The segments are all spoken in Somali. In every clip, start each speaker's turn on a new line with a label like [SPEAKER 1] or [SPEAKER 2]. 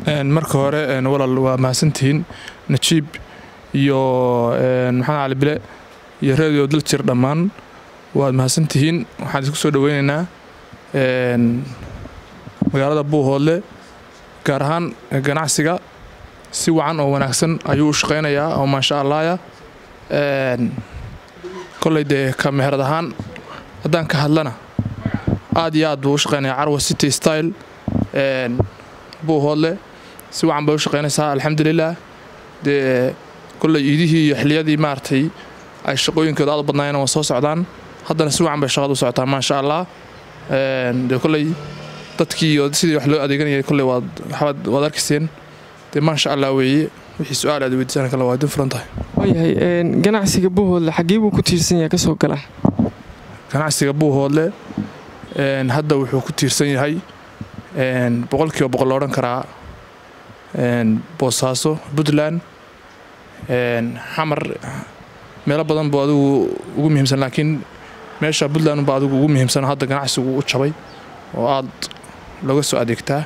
[SPEAKER 1] marka hore walaal waa mahadsantihiin najiib iyo maxamed cali bile iyo radio daljir dhammaan waad mahadsantihiin waxaan isku soo dhoweynaynaa magaalada buuhoodle gaar ahaan ganacsiga si wacan oo wanaagsan ayuu u shaqaynayaa oo maasha allaaya koley dee ka meherad ahaan haddaan ka hadlana aad iyo aad buu u shaqaynayaa carwa city style buuhoodle si wacan bay u shaqaynaysaa alxamdulilah dee koley iidihii iyo xiliyadii maaragtay ay shaqooyinkooda aad u badnaayeen waa soo socdaan haddana si wacan bay shaqada u socotaa maasha allah dee koley dadkii iyo sidii wax loo adeeganayay koley waad waxbaad waad arkayseen dee maasha allah weeye wixii su-aal aad weydiisaan kale waa idin furan tahay
[SPEAKER 2] waayahay ganacsiga buuhoodle xaggee buu ku tiirsan yahay kasoo gala
[SPEAKER 1] ganacsiga buuhoodle hadda wuxuu ku tiirsan yahay boqolkiiba boqol loodhan karaa boosaaso puntland xamar meelo badan buu adigu ugu muhiimsan laakiin meesha puntland baa adigu ugu muhiimsan hadda ganacsigu u jabay oo aad looga soo adeegtaa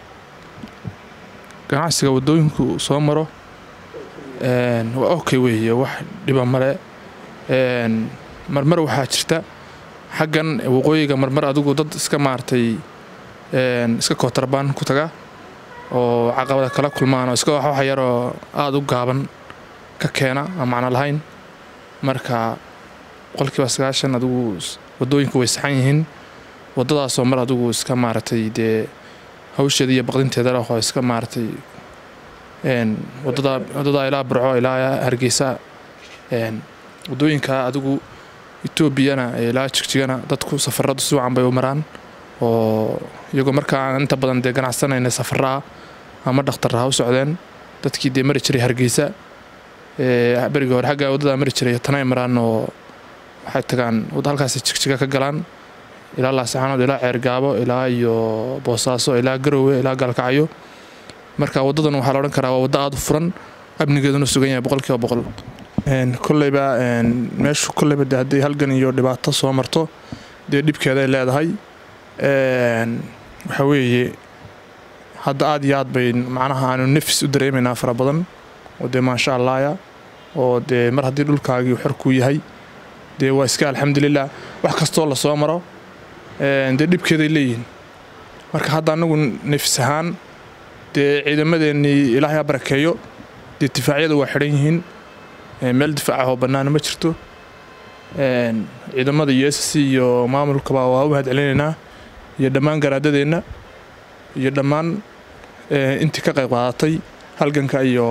[SPEAKER 1] ganacsiga waddooyinku soo maro waa okay weeye wax dhiba male marmar waxaa jirta xaggan waqooyiga marmar adigu dad iska maaragtay iska kootarabaan ku taga oo caqabada kala kulmaan oo iska wax yaroo aada u gaaban ka keena aan macno lahayn marka boqolkiiba sagaashan adigu waddooyinku way saxan yihiin waddadaasoo mar adigu iska maaragtay dee hawsheeda iyo baqdinteeda leh oo iska maaragtay wadada waddadaa ilaa burco ilaa hargeysa waddooyinka adigu etoobiyana ilaa jigjigana dadku safaradu si wacan bay u maraan oo iyagoo markaa inta badan dee ganacsanayna safaraa ama dhakhtarra ha u socdeen dadkii dee mari jiray hargeysa berigii hore xagga waddadaa mari jiray tanay maraan oo waxay tagaan halkaas jigjiga ka galaan ilaa laasaxaanood ilaa ceergaabo ilaa iyo boosaaso ilaa garowe ilaa gaalkacyo marka waddadan waxaa la odhan karaa waa waddo aada u furan amnigeeduna sugan yahay boqolkiiba boqol kolleyba meeshu kolleyba de haddii halgan iyo dhibaato soo marto dee dhibkeeday leedahay waxaa weeye hadda aad iyo aad bay macnaha aanu nafis u dareemaynaa fara badan oo dee maasha allaaya oo dee mar haddii dhulkaagii xorkuu yahay dee waa iska alxamdulilah wax kastoo la soo maro dee dhibkeeday leeyihiin marka hadda anagu nafis ahaan dee ciidamadeennii ilaahay ha barakeeyo dee difaacyada waa xidhan yihiin meel difaacahoo bannaana ma jirto ciidamada iyo s c iyo maamulkaba waa u mahad celinaynaa iyo dhammaan garaadadeenna iyo dhammaan intii ka qayb qaadatay halganka iyo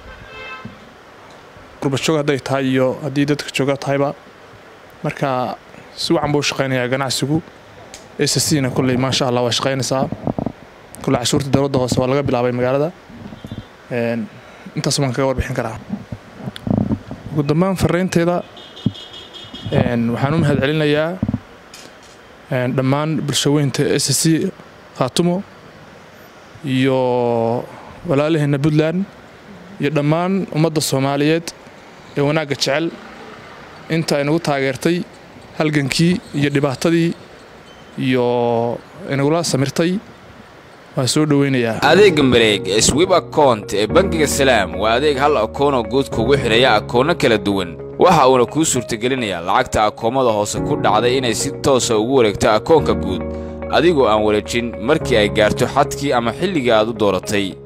[SPEAKER 1] gurbajoog hadday tahay iyo haddii dadka jooga tahayba marka si wacan buu u shaqaynayaa ganacsigu s c na kolley maasha allah waa shaqaynaysaa kolley cashuurta dowladda hoose waa laga bilaabay magaalada intaas baan kaga warbixin karaa ugu dambaan fariinteeda waxaan u mahad celinayaa dhammaan bulshaweynta s c khaatumo iyo walaalaheenna puntland iyo dhammaan ummadda soomaaliyeed ee wanaagga jecel inta inagu taageertay halgankii iyo dhibaatadii iyo inagula samirtay waan soo dhoweynayaa
[SPEAKER 3] adeegga mareeg ee swib akount ee bangiga salaam waa adeeg hal akoonoo guud kugu xidhaya akoonno kala duwan waxa uuna kuu suurtagelinayaa lacagta akoomada hoose ku dhacday inay si toosa ugu wareegto akoonka guud adigoo aan wareejin markii ay gaarto xadkii ama xilligii aad u dooratay